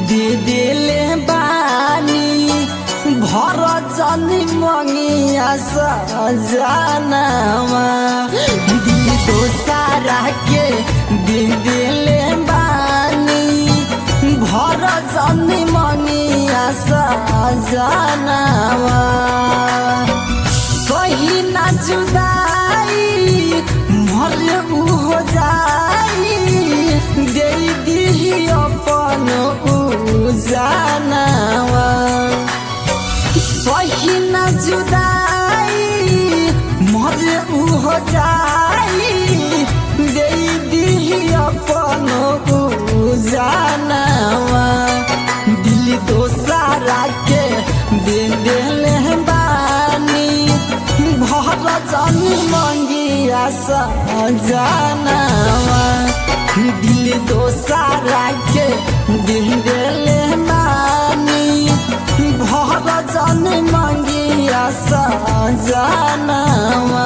दे देले बानी भर जनी मंगिया सजनावा दिल दोसारा के दे देले बानी भर जनी मंगिया सजनावा सही ना जुदाई मरे उ हो जाई दे दिही अपन उ जानवा सही ना जुदाई मरे उ हो जाई दे दिही अपन उ जानवा दिल दोसारा के दे देले बानी भर जानी मंगिया सजनावा दिल दोसारा के दे देले बानी भर जानी मंगिया सजनावा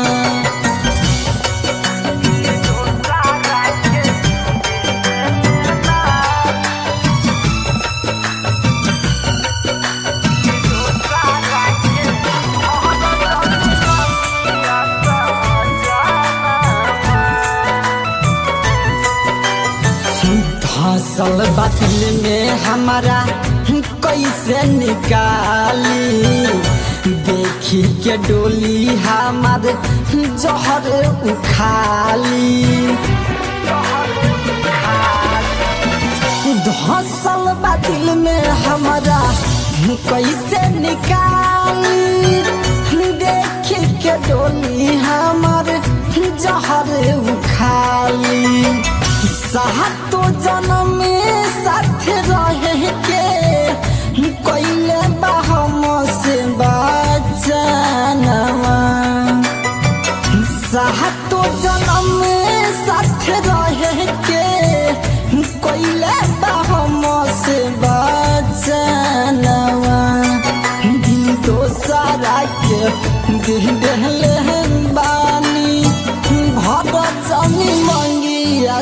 धसल बातिल में हमारा कैसे निकाली देखी के डोली हमार जहर उखाली धसल बातिल में हमारा कैसे निकाली देखी के डोली हमार जहर उखाली सातो जन्म में साथ रहे के कैले बाहम से बचनवा सातो जन्म में साथ रहे के कैले बाहम से बचनवा दिल तो सारा के दिल देले बानी भर जमी मंगिया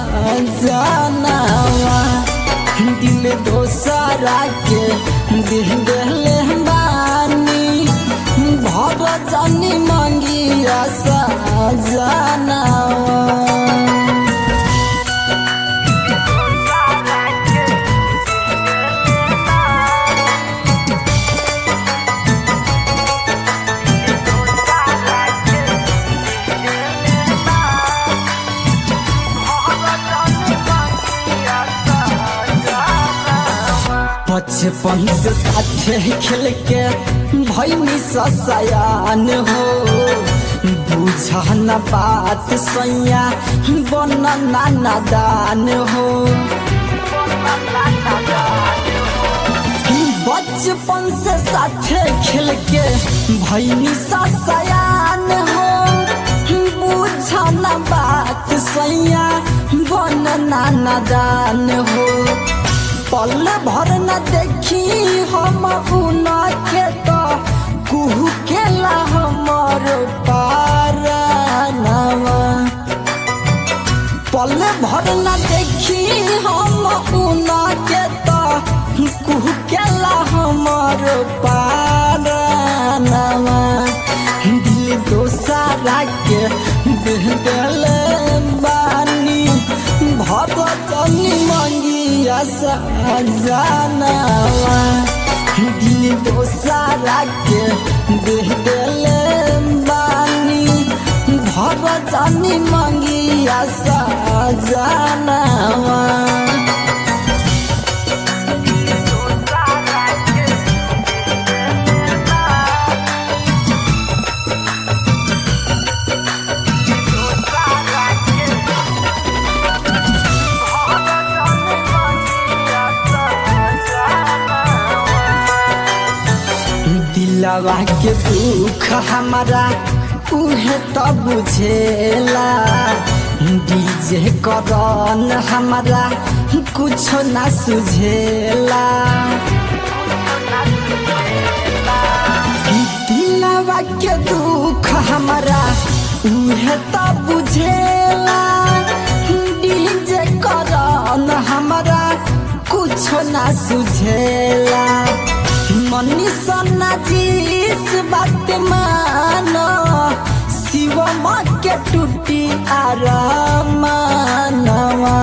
सजनावा दिल दोसारा के दिल देले बानी भर जमी मंगिया सजनावा बचपन से साथे खेल के भैनी सयान हो बुझा न बात सैया बन नाना दान हो बचपन से साथे खेल के भैनी सयान हो बुझा न बात सैया बन नाना दान हो पल भर न देखी हम उना के तो कुहू खेला हमर पारनवा पल भर न देखी हम उना के तो कुहू खेला हमर पारनवा दिल दोसारा के दिल बानी भगतनी मंगिया सजनावा दिल दोसारा के देह देले बानी भगतनी मंगिया सजनावा दिलवा के दुख हमारा उहे तो बुझेला डीजे करन हमारा कुछ ना सुझेला दिलवा के दुख हमारा उहे तो बुझेला डीजे करन हमारा कुछ कुछो ना सुझेला मनी सन्ना जीस बात मानो शिव के टूटी आरमानवा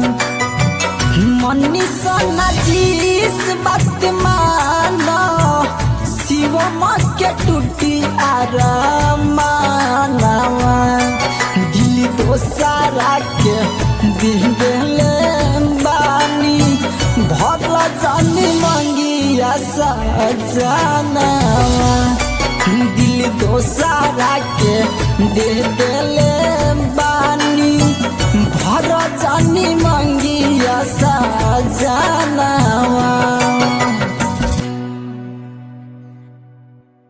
मनी सन्ना जीस बात मानो शिव के टूटी आरमानवा दिल दोसारा के दिल देले बानी भर जानी मंगिया सजनावा दिल दोसारा के दे देले बानी भर जानी मंगिया सजना